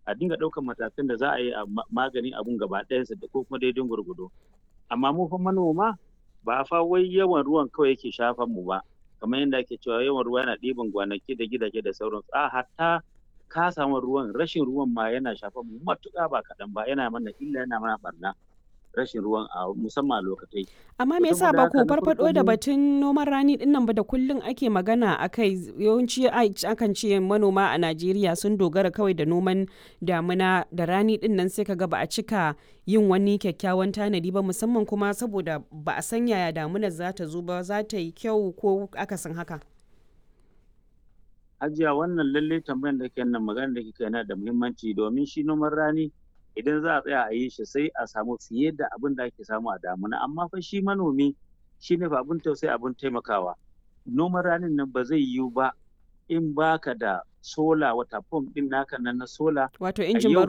a dinga ɗaukar matakan da za a yi a maganin abun gaba ɗayansa da ko kuma daidai gwargwado amma mu fa manoma ba fa wai yawan ruwan kawai yake shafan mu ba kamar yadda ake cewa yawan ruwa yana ɗiban gwanaki da gidaje da sauransu a hatta kasawan ruwan rashin ruwan ma yana shafan mu matuƙa ba kaɗan ba yana mana illa yana mana barna rashin ruwan a musamman a lokatai. Amma me yasa ba ku farfado da batun noman rani din nan ba da kullum ake magana akai yawanci akan ce manoma a Najeriya sun dogara kawai da noman damuna da rani din nan sai kaga ba a cika yin wani kyakkyawan tanadi ba musamman kuma saboda ba a san yaya damunar za ta zo ba za ta yi kyau ko akasin haka. Hajiya wannan lalle tambayar da ke nan magana da kika yana da muhimmanci domin shi noman rani idan za a tsaya a yi shi sai a samu fiye da abin da ake samu a damuna amma fa shi manomi shi ne abin tausayi abin taimakawa noman ranin nan ba zai yiwu ba in baka da sola wata pump din naka nan na sola wato injin ban